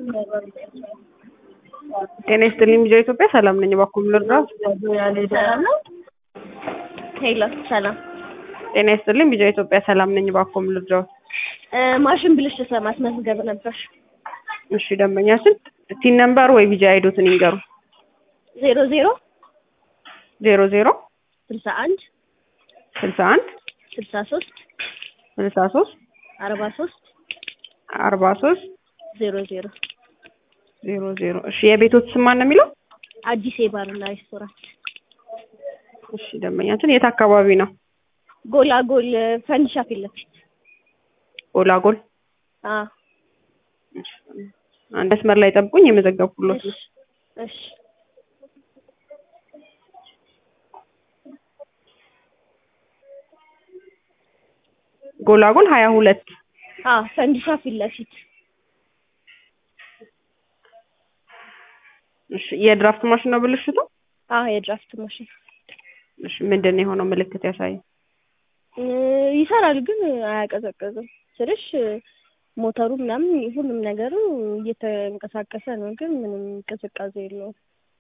ጤና ይስጥልኝ ልጆ ኢትዮጵያ ሰላም ነኝ። እባክዎ ምን ልርዳዎት? ሰላም ነው። ሄሎ ሰላም። ጤና ይስጥልኝ ልጆ ኢትዮጵያ ሰላም ነኝ። እባክዎ ምን ልርዳዎት? እ ማሽን ብልሽት ለማስመዝገብ ነበር። እሺ ደንበኛችን ቲን ነምበር ወይ ቢጂ አይዶትን ይንገሩ። ዜሮ ዜሮ ዜሮ ዜሮ ስልሳ አንድ ስልሳ አንድ ስልሳ ሶስት ስልሳ ሶስት አርባ ሶስት አርባ ሶስት ዜሮ ዜሮ ዜሮ ዜሮ እሺ የቤቶት ስም ማን ነው የሚለው? አዲስ የባርና ሬስቶራንት እሺ ደንበኛችን የት አካባቢ ነው? ጎላጎል ፈንዲሻ ፊት ለፊት ጎላጎል አ አንድ መስመር ላይ ጠብቁኝ የመዘገብኩሎት ነው። እሺ እሺ ጎላጎል ሀያ ሁለት አ ፈንዲሻ ፊት ለፊት እሺ የድራፍት ማሽን ነው ብልሽቱ? አ የድራፍት ማሽን እሺ ምንድን ነው የሆነው ምልክት ያሳይ? እ ይሰራል ግን አያቀዘቅዝም ስልሽ ሞተሩ ምናምን ሁሉም ነገሩ እየተንቀሳቀሰ ነው፣ ግን ምንም ቅዝቃዜ የለውም።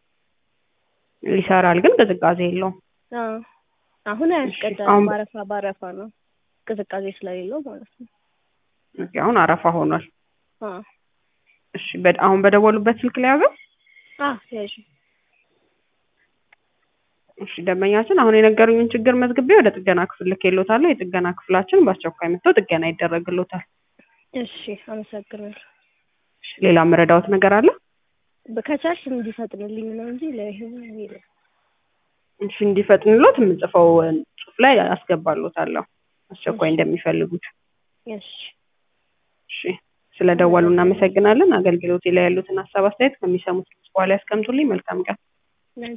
ይሰራል ግን ቅዝቃዜ የለውም። አ አሁን አያስቀዳም፣ አሁን- ባረፋ ባረፋ ነው ቅዝቃዜ ስለሌለው ማለት ነው። ኦኬ፣ አሁን አረፋ ሆኗል። አ እሺ በ- አሁን በደወሉበት ስልክ ላይ ያዘው? አ ያዥ እሺ ደንበኛችን አሁን የነገሩኝን ችግር መዝግቤ ወደ ጥገና ክፍል ልኬልዎታለሁ። የጥገና ክፍላችን በአስቸኳይ መጥተው ጥገና ይደረግልዎታል። እሺ አመሰግናለሁ። እሺ ሌላ መረዳዎት ነገር አለ? በከቻልሽ እንዲፈጥንልኝ ነው እንጂ ለይሄን የለም። እሺ እንዲፈጥንሎት የምጽፈው ጽሑፍ ላይ አስገባልዎታለሁ አስቸኳይ እንደሚፈልጉት። እሺ እሺ ስለደወሉ እናመሰግናለን። አገልግሎቴ ላይ ያሉትን ሀሳብ አስተያየት ከሚሰሙት በኋላ ያስቀምጡልኝ። መልካም ቀን።